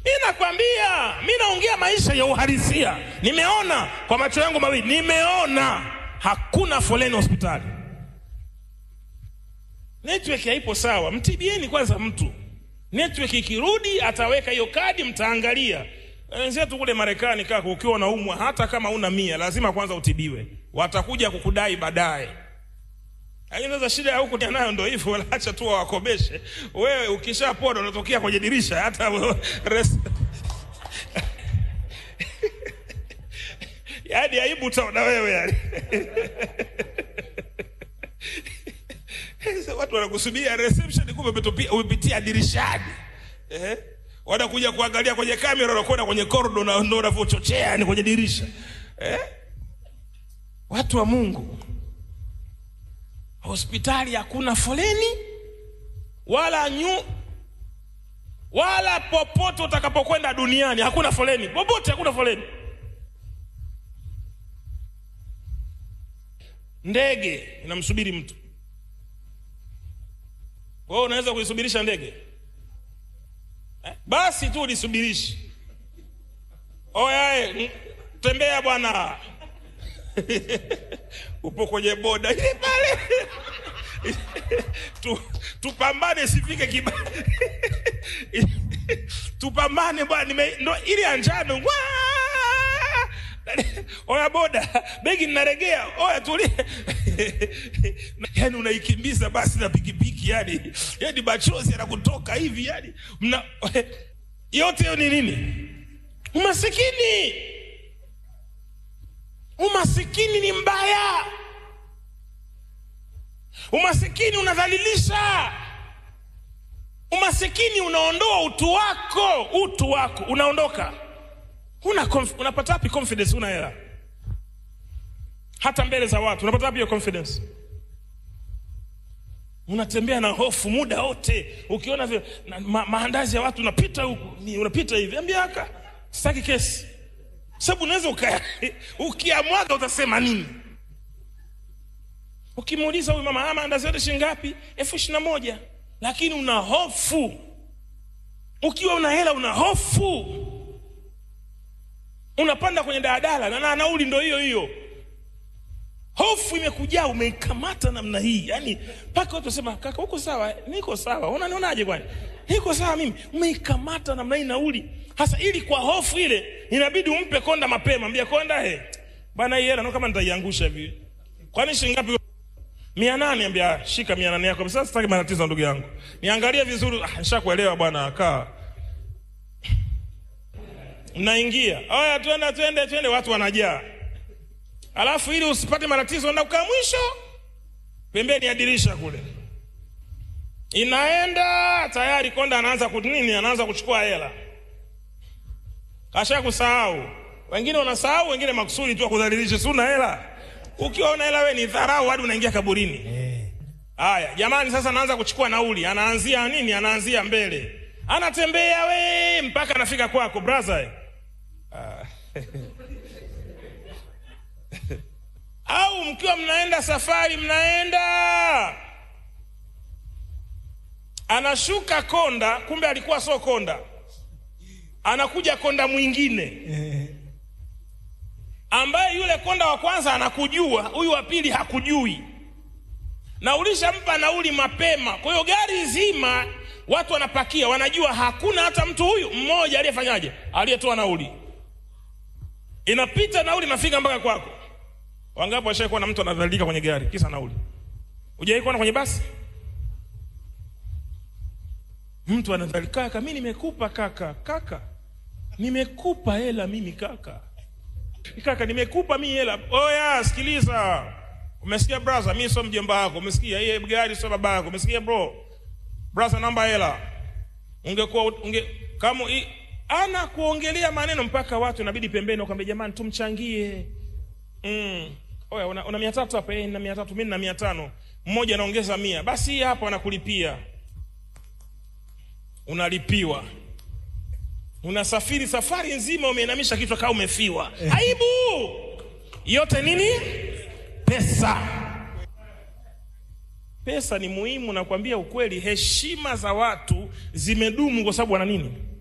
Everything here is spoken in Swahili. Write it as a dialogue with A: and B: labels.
A: Mi nakwambia, mi naongea maisha ya uhalisia. Nimeona kwa macho yangu mawili, nimeona hakuna foleni hospitali. Network haipo sawa, mtibieni kwanza mtu. Network ikirudi ataweka hiyo kadi, mtaangalia. Wenzetu kule Marekani, kaka, ukiwa unaumwa hata kama una mia, lazima kwanza utibiwe, watakuja kukudai baadaye. Lakini sasa shida ya huku nayo ndo hivyo, walaacha tu wawakobeshe. Wewe ukishapona unatokea kwenye dirisha hata wewe res... yaani aibu utaona wewe yani. Sasa watu wanakusubiria reception, kumbe umetopia- umepitia dirishani eh? Wanakuja kuangalia kwenye kamera, wanakwenda kwenye kordo na ndo unavyochochea yani kwenye dirisha eh? Watu wa Mungu, hospitali hakuna foleni wala nyu wala popote utakapokwenda duniani hakuna foleni, popote hakuna foleni. Ndege inamsubiri mtu, wewe unaweza kuisubirisha ndege eh? Basi tu ulisubirishi. Oyae, tembea bwana upo kwenye boda ile pale tu, tupambane sifike kiba tupambane bwana nime- ndo ile ya njano Waa! oya boda begi ninaregea oya tulie yani unaikimbiza basi na pikipiki yani yani machozi yanakutoka hivi yani mna yote hiyo ni nini umasikini umasikini ni mbaya umasikini unadhalilisha umasikini unaondoa utu wako utu wako unaondoka una conf- unapata wapi confidence una hela hata mbele za watu unapata wapi hiyo confidence unatembea na hofu muda wote ukiona vile na, ma, maandazi ya watu unapita huku ni- unapita hivi ambia aka sitaki kesi sababu unaweza uka ukiamwaga utasema nini ukimuuliza huyu mama "Ah, maandazi yote shilingi ngapi elfu ishirini na moja lakini una hofu ukiwa una hela una hofu unapanda kwenye daladala na na nauli ndo hiyo hiyo hofu imekujaa umeikamata namna hii yani mpaka watu wasema kaka uko sawa niko sawa unanionaje kwani niko sawa mimi umeikamata namna hii nauli hasa ili kwa hofu ile inabidi umpe konda mapema mbia konda he bana hii hela no kama nitaiangusha hivi kwani shilingi ngapi mia nane ambia shika mia nane yako sasa sitaki matatizo ndugu yangu niangalie vizuri ah, nishakuelewa bwana kaa mnaingia aya twende twende twende watu wanajaa alafu ili usipate matatizo enda kukaa mwisho pembeni ya dirisha kule inaenda tayari konda anaanza ku- nini anaanza kuchukua hela kasha kusahau wengine wanasahau wengine makusudi tu akudhalilisha si una hela ukiwa una hela we ni dharau hadi unaingia kaburini haya jamani sasa anaanza kuchukua nauli anaanzia nini anaanzia mbele anatembea we mpaka anafika kwako brother Ah. au mkiwa mnaenda safari mnaenda anashuka konda kumbe alikuwa sio konda anakuja konda mwingine ambaye yule konda wa kwanza anakujua huyu wa pili hakujui na ulishampa nauli mapema kwa hiyo gari zima watu wanapakia wanajua hakuna hata mtu huyu mmoja aliyefanyaje aliyetoa nauli inapita nauli nafika mpaka kwako wangapi washaikuwa na mtu anadhalilika kwenye gari kisa nauli ujawai kuona kwenye basi mtu anadhalilika kaka mi nimekupa kaka kaka nimekupa hela mimi kaka kaka nimekupa mi hela oya sikiliza umesikia braza mi sio mjomba wako umesikia iye gari sio baba yako umesikia bro braza namba hela ungekuwa unge, kama i, ana kuongelea maneno mpaka watu inabidi pembeni wakwambia jamani tumchangie mm. oya una, una mia tatu hapa eh, na mia tatu mi na mia tano mmoja anaongeza mia basi hii hapa wanakulipia unalipiwa unasafiri safari nzima umeinamisha kichwa kaa umefiwa aibu yote nini pesa pesa ni muhimu nakwambia ukweli heshima za watu zimedumu kwa sababu wana nini